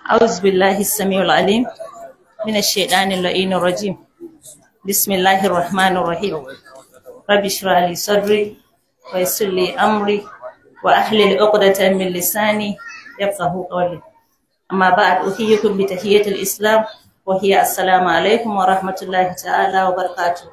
أعوذ بالله السميع العليم من الشيطان اللعين الرجيم بسم الله الرحمن الرحيم رب اشرح لي صدري ويسر لي أمري وأحلل عقدة من لساني يفقه قولي أما بعد أحييكم بتحية الإسلام وهي السلام عليكم ورحمة الله تعالى وبركاته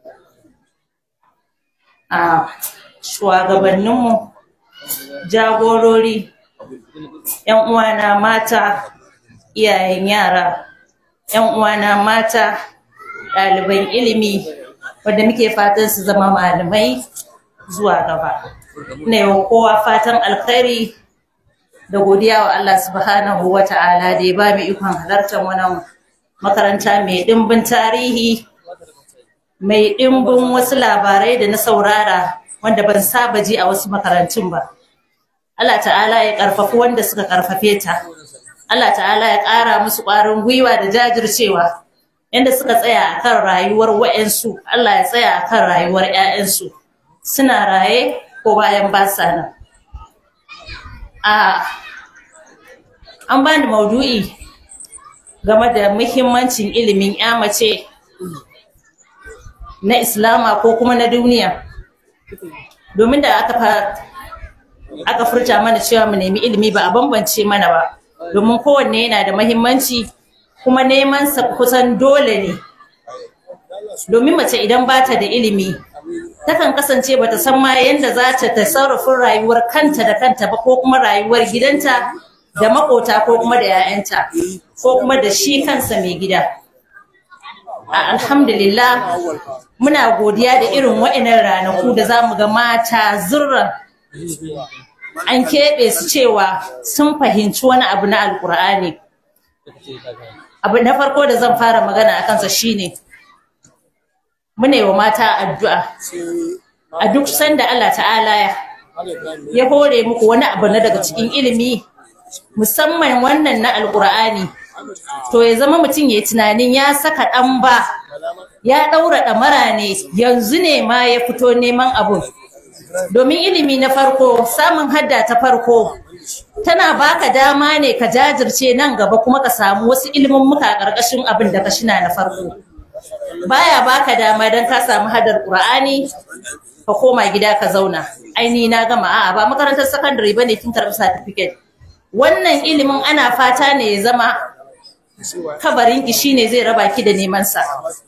a shugabanninmu jagorori yan uwana mata iyayen yara yan uwana mata ɗaliban ilimi wanda muke fatan su zama malamai zuwa gaba ina yau kowa fatan alkhairi da godiya wa Allah subhanahu wa ta'ala da ya ba mu ikon halartar wannan makaranta mai ɗimbin tarihi mai ɗimbin wasu labarai da na saurara wanda ban saba ji a wasu makarantun ba. Allah ta'ala ya ƙarfafi wanda suka ƙarfafe ta. Allah ta'ala ya ƙara musu ƙwarin gwiwa da jajircewa yadda suka tsaya a kan rayuwar wa'yansu Allah ya tsaya a kan rayuwar 'ya'yansu suna raye ko bayan ba sa nan. An bani maudu'i game da muhimmancin ilimin 'ya mace na islama ko kuma na duniya domin da aka aka furta mana cewa mu nemi ilimi ba a bambance mana ba domin kowanne yana da mahimmanci kuma neman sa kusan dole ne domin mace idan ba ta da ilimi takan kasance bata san ma yadda za ta tasarrufin rayuwar kanta da kanta ba ko kuma rayuwar gidanta da makota ko kuma da 'ya'yanta ko kuma da shi kansa mai gida alhamdulillah muna godiya da irin wa'inan ranaku da za mu ga mata zurran an keɓe su cewa sun fahimci wani abu na alkur'ani abu na farko da zan fara magana a kansa shine muna yi wa mata addu'a a duk sanda Allah ta'ala ya hore muku wani abu na daga cikin ilimi musamman wannan na alkur'ani to ya zama mutum ya tunanin ya saka ɗan ba ya ɗaura ɗamara ne yanzu ne ma ya fito neman abu domin ilimi na farko samun hadda ta farko tana baka dama ne ka jajirce nan gaba kuma ka samu wasu ilimin muka ƙarƙashin abin da ka shina na farko baya baka dama don ka samu haddar ƙur'ani ka koma gida ka zauna aini na gama a'a ba makarantar sakandare bane kin karɓi certificate wannan ilimin ana fata ne ya zama kabarinki shine zai raba ki da neman sa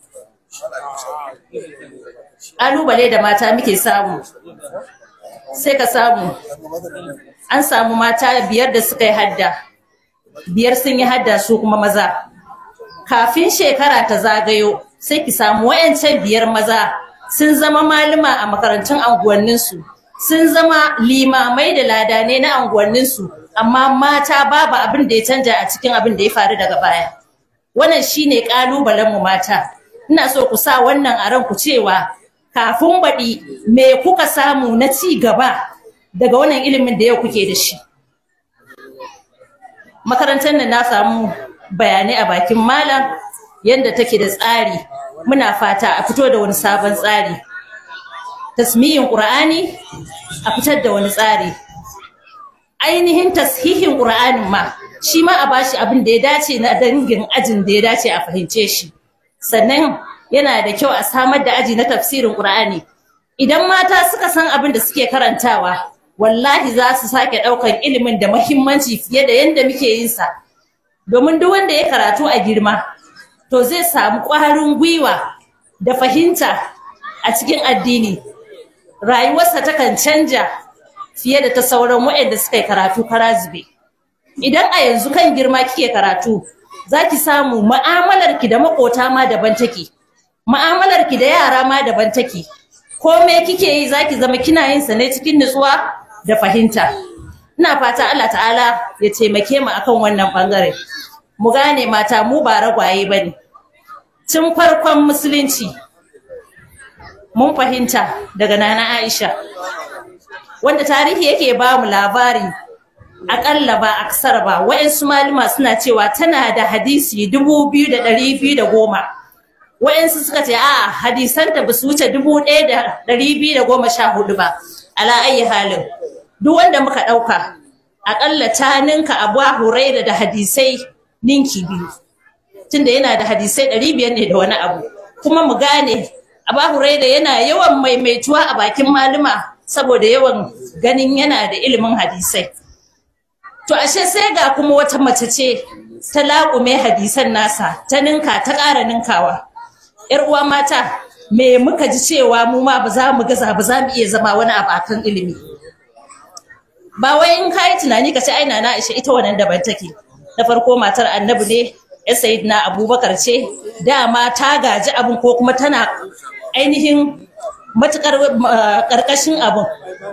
ƙalubale da mata muke samu sai ka samu an samu mata biyar da suka yi hadda biyar sun yi hadda su kuma maza kafin shekara ta zagayo sai ki samu wayancan biyar maza sun zama malama a makarantun anguwanninsu sun zama limamai da ladane na anguwanninsu amma mata babu abin da ya canja a cikin abin da ya faru daga baya wannan shine kalubalen mu mata ina so ku sa wannan a ranku cewa kafin baɗi me kuka samu na ci gaba daga wannan ilimin da yau kuke da shi makarantar nan na samu bayanai a bakin malam yadda take da tsari muna fata a fito da wani sabon tsari tasmiyin ƙur'ani a fitar da wani tsari ainihin tashihin ƙur'anin ma shi ma a bashi abin da ya dace na dangin ajin da ya dace a fahimce shi sannan yana da kyau a samar da aji na tafsirin ƙur'ani idan mata suka san abin da suke karantawa wallahi za su sake ɗaukar ilimin da mahimmanci fiye da yadda muke yin sa domin duk wanda ya karatu a girma to zai samu ƙwarin gwiwa da fahimta a cikin addini rayuwarsa takan canja fiye da ta sauran waɗanda suka yi karatu kara zube. Idan a yanzu kan girma kike karatu, za ki samu ma'amalarki da maƙota ma daban take, ma'amalarki da yara ma daban take, kome kike yi za ki zama kina yin sa ne cikin nutsuwa da fahimta. Ina fata Allah ta'ala ya taimake mu akan wannan ɓangare. Mu gane mata mu ba ragwaye ba ne. Tun farkon musulunci, mun fahimta daga Nana Aisha. wanda tarihi yake ba mu labari akalla ba aksar ba wa'yansu malama suna cewa tana da hadisi dubu biyu da ɗari biyu da goma wa'yansu suka ce a hadisanta ba su wuce dubu ɗaya da ɗari biyu da goma sha hudu ba ala ayi halin duk wanda muka ɗauka aƙalla ta ninka abu huraira da hadisai ninki biyu tunda yana da hadisai ɗari biyar ne da wani abu kuma mu gane Aba Huraira yana yawan maimaituwa a bakin malama saboda yawan ganin yana da ilimin hadisai. To ashe sai ga kuma wata mace ce ta laƙume hadisan nasa ta ninka ta ƙara ninkawa. ‘Yar uwa mata me muka ji cewa mu ma ba za mu gaza ba za mu iya zama wani abu akan ilimi. Ba wai in kayi tunani ka ce aina na Aisha ita wannan daban take. Na farko matar Annabi ne ya na Abubakar ce dama ta gaji abin ko kuma tana ainihin matuƙar ƙarƙashin abin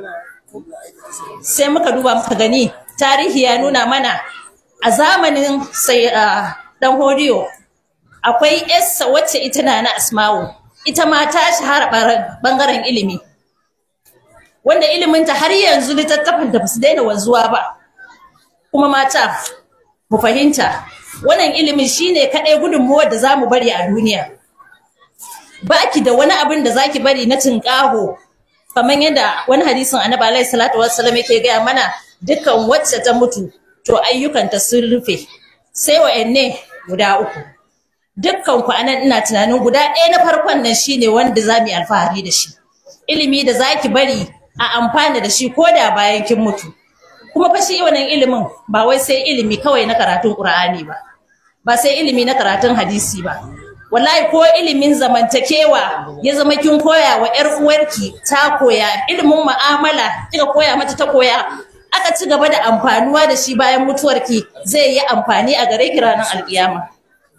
sai muka duba muka gani tarihi ya nuna mana a zamanin sai dan hodiyo akwai yarsa wacce ita na na asma'u ita ma ta shahara bangaren ilimi wanda iliminta har yanzu littattafan da basu daina wanzuwa ba kuma mata mu fahimta wannan ilimin shine kaɗai gudunmuwar da za mu bari a duniya baki da wani abin da zaki bari na tinƙaho kamar yadda wani hadisin annabi alaihi salatu wassalam yake gaya mana dukkan wacce ta mutu to ayyukanta sun rufe sai wa'anne guda uku dukkan ku anan ina tunanin guda ɗaya na farkon nan shine wanda za mu yi alfahari da shi ilimi da zaki bari a amfana da shi ko da bayan kin mutu kuma fa shi wannan ilimin ba wai sai ilimi kawai na karatun Qur'ani ba ba sai ilimi na karatun hadisi ba wallahi ko ilimin zamantakewa ya zama kin koya wa ƴar uwarki ta koya ilimin mu'amala kika koya mata ta koya aka ci gaba da amfanuwa da shi bayan mutuwarki zai yi amfani a gare ki ranar alkiyama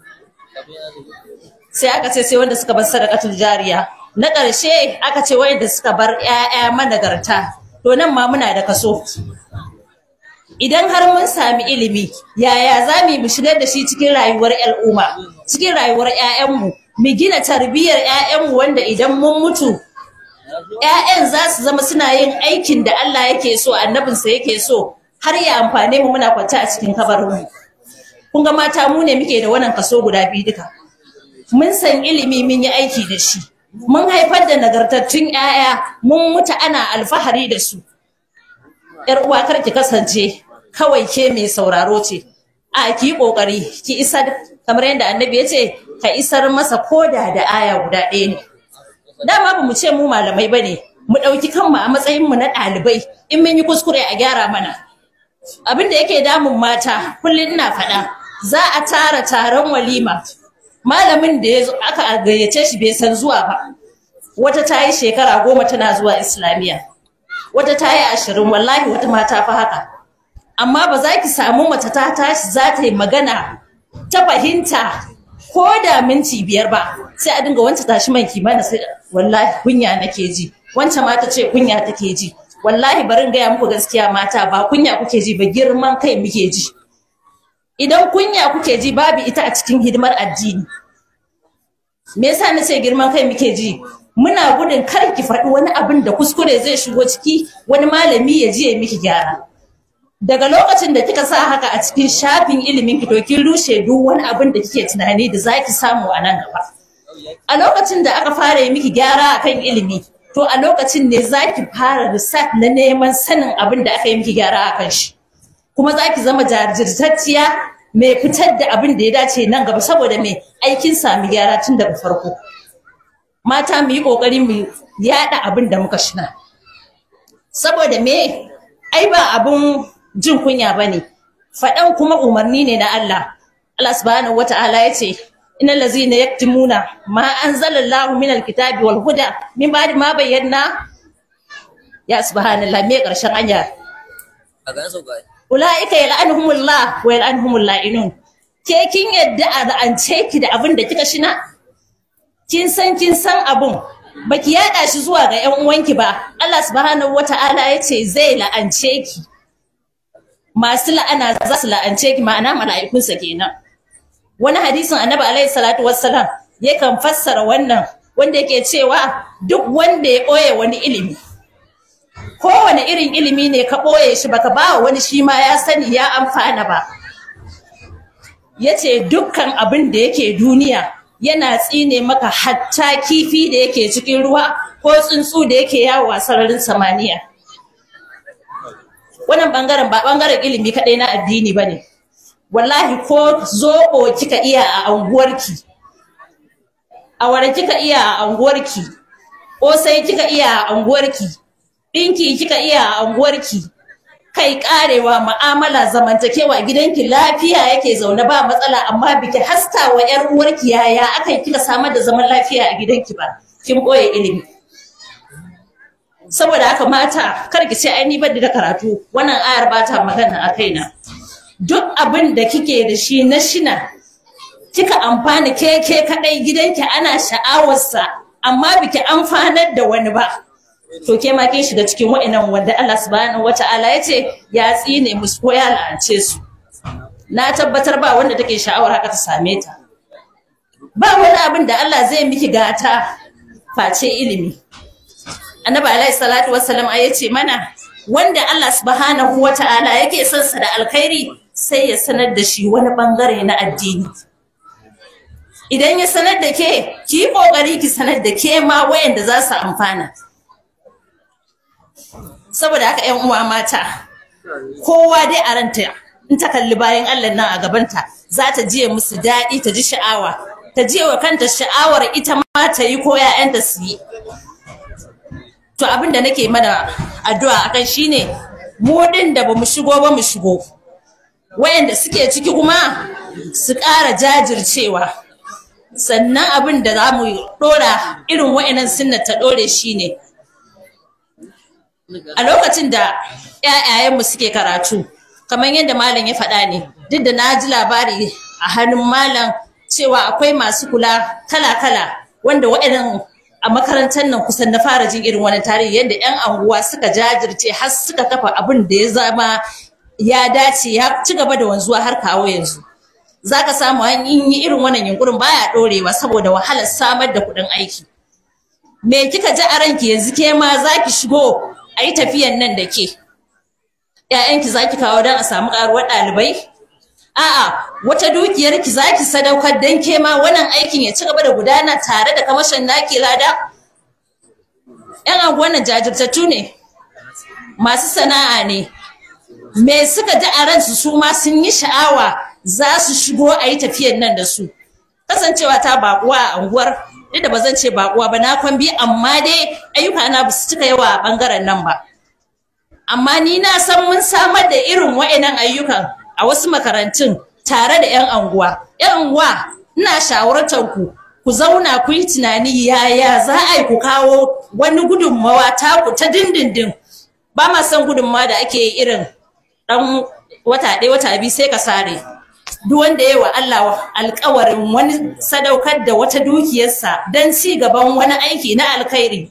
sai aka ce sai wanda suka bar sadaqatul jariya na ƙarshe aka ce wanda suka bar ƴaƴa managarta to nan ma muna da kaso idan har mun sami ilimi yaya za mu mu shigar da shi cikin rayuwar al'umma cikin rayuwar 'ya'yanmu mu gina tarbiyyar 'ya'yanmu wanda idan mun mutu 'ya'yan za su zama suna yin aikin da Allah yake so annabinsa yake so har ya amfane mu muna kwance a cikin kabarinmu kun ga mata mu ne muke da wannan kaso guda biyu duka mun san ilimi mun yi aiki da shi mun haifar da nagartattun 'ya'ya mun mutu ana alfahari da su 'yar uwa kar ki kasance kawai ke mai sauraro ce a ki yi kokari ki isar kamar yadda annabi ya ce ka isar masa koda da aya guda ɗaya ne dama ba mu ce mu malamai ba ne mu ɗauki kanmu a matsayinmu na ɗalibai in mun yi kuskure a gyara mana abin da yake damun mata kullum ina faɗa za a tara taron walima malamin da ya aka gayyace shi bai san zuwa ba wata ta yi shekara goma tana zuwa islamiyya wata ta yi ashirin wallahi wata mata fa haka amma ba za ki samu mace ta tashi za ta yi magana ta fahimta ko da minti biyar ba sai a dinga wancan tashi man kimana sai wallahi kunya nake ji wancan mata ce kunya take ji wallahi bari in gaya muku gaskiya mata ba kunya kuke ji ba girman kai muke ji idan kunya kuke ji babu ita a cikin hidimar addini me yasa nace girman kai muke ji muna gudun kar ki faɗi wani abin da kuskure zai shigo ciki wani malami ya ji ya miki gyara daga lokacin da kika sa haka a cikin shafin ilimin ki to kin rushe duk wani abin da kike tunani da zaki samu a nan gaba a lokacin da aka fara yi miki gyara akan ilimi to a lokacin ne zaki fara research na neman sanin abin da aka yi miki gyara akan shi kuma zaki zama jajirtacciya mai fitar da abin da ya dace nan gaba saboda mai aikin sami gyara tun daga farko mata mu yi kokari mu yada abin da muka shina saboda me ai ba abun jin kunya bane faɗan kuma umarni ne na Allah Allah subhanahu wataala yace innal ladzina yaktumuna ma anzalallahu minal kitabi wal huda min ba'di ma bayyana ya subhanallah me karshen anya a ga so ga ulaika yal'anuhumullah wa yal'anuhumul la'inun ke kin yadda a ra'ance ki da abin da kika shina kin san kin san abun baki yada shi zuwa ga ƴan uwanki ba Allah subhanahu wata'ala yace zai la'ance ki masu la'ana za su la'ance ki ma'ana mala'ikunsa kenan wani hadisin annabi alaihi salatu wassalam yakan fassara wannan wanda yake cewa duk wanda ya ɓoye wani ilimi kowane irin ilimi ne ka ɓoye shi baka ba wani shi ma ya sani ya amfana ba yace dukkan abin da yake duniya yana tsine maka hatta kifi da yake cikin ruwa ko tsuntsu da yake yawo a sararin samaniya wannan bangaren ba bangaren ilimi kadai na addini bane wallahi ko zoɓo kika iya a anguwarki awara kika iya a anguwarki sai kika iya a anguwarki ɗinki kika iya a anguwarki kai karewa mu'amala zamantakewa gidanki lafiya yake zaune ba matsala amma biki haska wa yar uwarki yaya aka yi kika samar da zaman lafiya a gidanki ba kin boye ilimi saboda haka mata kar ki ce ai ni ban da karatu wannan ayar ba ta magana a kaina duk abin da kike da shi na shina kika amfana ke ke kadai gidanki ana sha'awarsa amma biki amfanar da wani ba to ke ma kin shiga cikin wa'annan wanda Allah subhanahu wata'ala ya ce ya tsine musu ko ya la'ance su na tabbatar ba wanda take sha'awar haka ta same ta ba wani abin da Allah zai miki gata face ilimi annabi alaihi salatu wassalam ya ce mana wanda Allah subhanahu wata'ala yake son sa da alkhairi sai ya sanar da shi wani bangare na addini idan ya sanar da ke ki yi kokari ki sanar da ke ma wayanda za su amfana saboda haka yan uwa mata kowa dai a ranta in ta kalli bayan Allah nan a gabanta za ta jiye musu daɗi ta ji sha'awa ta jiye wa kanta sha'awar ita ma ta yi ko ‘ya'yanta su yi to abin da nake mana addu'a akan shine mu din da bamu shigo ba mu shigo wayanda suke ciki kuma su ƙara jajircewa sannan abin da za mu ɗora irin wayannan sunna ta ɗore shine a lokacin da ‘ya'yayenmu suke karatu kamar yadda malam ya faɗa ne duk da na ji labari a hannun malam cewa akwai masu kula kala-kala wanda waɗannan a makarantar nan kusan na fara jin irin wani tarihi yadda 'yan anguwa suka jajirce har suka kafa abin da ya zama ya dace ya ci gaba da wanzuwa har kawo yanzu za ka samu an yi irin wannan yunkurin baya ɗorewa saboda wahalar samar da kuɗin aiki me kika ji a ranki yanzu ke ma za ki shigo a yi tafiyan nan da ke ‘ya'yanki za ki kawo don a samu ƙaruwar ɗalibai a'a wata dukiyar ki za ki sadaukar don ke ma wannan aikin ya ci gaba da gudana tare da kamashin naki lada ‘yan anguwan nan jajirtattu ne masu sana'a ne me suka ji a ransu su ma sun yi sha'awa za su shigo a yi tafiyan nan da su kasancewa ta baƙuwa a anguwar duk da ba zan ce baƙuwa ba na kwambi amma dai ayyuka na ba su cika yawa a ɓangaren nan ba amma ni na san mun samar da irin wa'annan ayyukan a wasu makarantun tare da 'yan anguwa 'yan anguwa ina shawartar ku ku zauna ku yi tunani yaya za a yi ku kawo wani gudunmawa taku ta dindindin ba ma son gudunmawa da ake irin dan wata ɗaya wata biyu sai ka sare duk wanda ya wa Allah alkawarin wani sadaukar da wata dukiyarsa don ci gaban wani aiki na alkhairi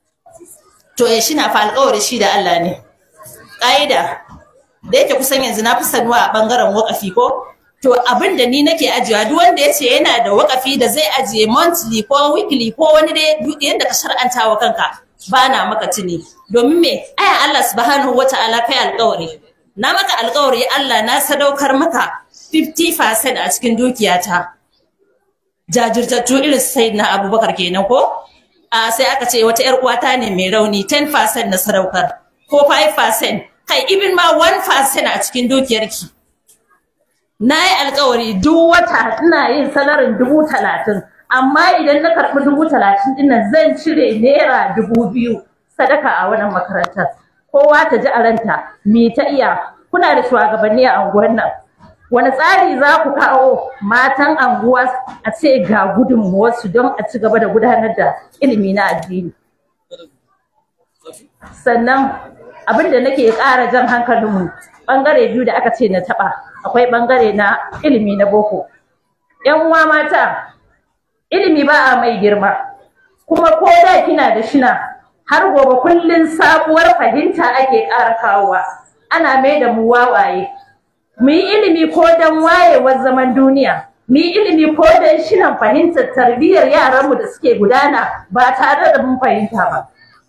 to ya shi na fa alkawari shi da Allah ne ƙa'ida da yake kusan yanzu na fi sanuwa a ɓangaren wakafi ko to abin da ni nake ajiyewa duk wanda ya ce yana da wakafi da zai ajiye monthly ko weekly ko wani dai yadda ka shar'anta wa kanka ba na maka tuni domin me aya Allah subhanahu wata'ala kai alƙawari na maka alƙawari Allah na sadaukar maka 50% a cikin dukiyata jajirtattu irin sai na abubakar kenan ko a sai aka ce wata 'yar uwata ne mai rauni 10% na sadaukar ko 5% kai ibin ma 1% a cikin dukiyarki na yi alkawari duk wata ina yin salarin dubu talatin amma idan na karɓi dubu talatin dinnan zan cire naira dubu biyu sadaka a wannan makarantar kowa ta ji a ranta me ta iya kuna da shugabanni a unguwar nan wani tsari za ku kawo matan anguwa a ce ga gudunmuwarsu don a ci gaba da gudanar da ilimi na addini sannan abin da nake ƙara jan hankalinmu ɓangare biyu da aka ce na taɓa akwai ɓangare na ilimi na boko yan uwa mata ilimi ba a mai girma kuma ko da kina da shina har gobe kullun sabuwar fahimta ake ƙara kawowa ana mai da mu wawaye mu yi ilimi ko don wayewar zaman duniya mu yi ilimi ko don shinan fahimtar tarbiyyar yaranmu da suke gudana ba tare da mun fahimta ba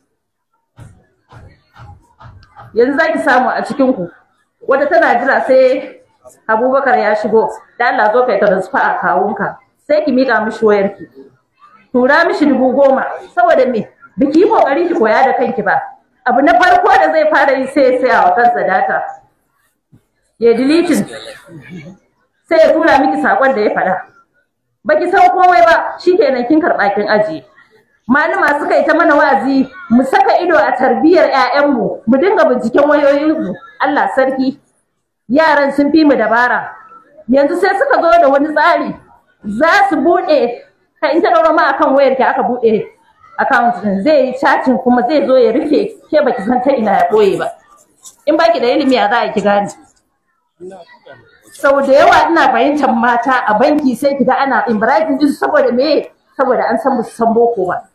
yanzu za ki samu a cikinku wata tana jira sai abubakar ya shigo da Allah zo kai transfer a kawunka sai ki mika mishi wayarki tura mishi dubu goma saboda me biki yi kokari ki koya da kanki ba abu na farko da zai fara yi sai sai a kansa data ya deleting sai ya tura miki sakon da ya faɗa baki san komai ba shikenan kin karɓa kin ajiye malama suka yi ta mana wa'azi mu saka ido a tarbiyyar 'ya'yanmu mu dinga binciken wayoyinsu Allah sarki yaran sun fi mu dabara yanzu sai suka zo da wani tsari za su buɗe ka in ta ɗaura ma akan wayar ki aka buɗe account din zai yi chatting kuma zai zo ya rufe ke baki san ta ina ya ɓoye ba in baki da ilimi a za a ki gane sau da yawa ina fahimtar mata a banki sai ki ga ana ibrahim din saboda me saboda an san musu san boko ba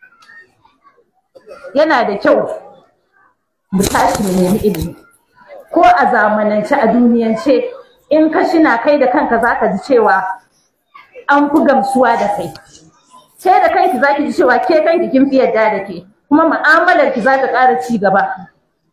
yana da kyau mu tashi mu nemi ilimi ko a zamanance a duniyance in ka shina kai da kanka zaka ji cewa an fi gamsuwa da kai ke da kanki zaki ji cewa ke kanki kin fi yadda da ke kuma mu'amalar ki za ta ƙara ci gaba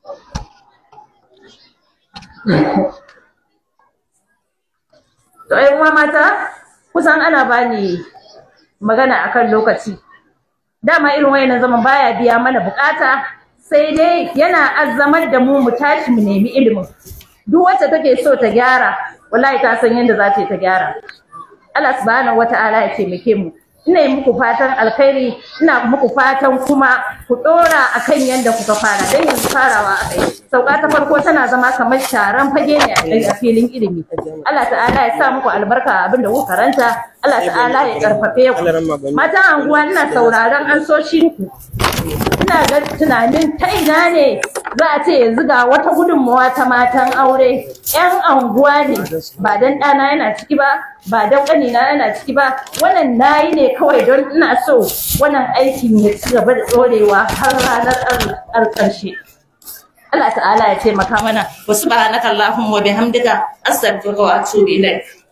to ai uwa mata kusan ana bani magana akan lokaci dama irin wayannan zaman baya biya mana bukata sai dai yana azzamar da mu mu tashi mu nemi ilimin duk wacce take so ta gyara wallahi ta san yadda za ta yi ta gyara Allah subhanahu wata'ala ya taimake mu ina yi muku fatan alkhairi ina muku fatan kuma ku dora akan yadda kuka fara dan yanzu farawa akai sauka ta farko tana zama kamar sharan fage ne a filin ilimi Allah ta'ala ya sa muku albarka abin da kuka karanta Allah ta'ala ya karfafe ku mata anguwa ina sauraron ansoshin ku ina ga tunanin ta ina ne za a ce yanzu ga wata gudunmawa ta matan aure yan anguwa ne ba dan ɗana yana ciki ba ba dan ƙanina yana ciki ba wannan nayi ne kawai don ina so wannan aikin ya ci gaba da ɗorewa har ranar ƙarshe Allah ta'ala ya taimaka mana wa subhanaka allahumma wa bihamdika astaghfiruka wa atubu ilaik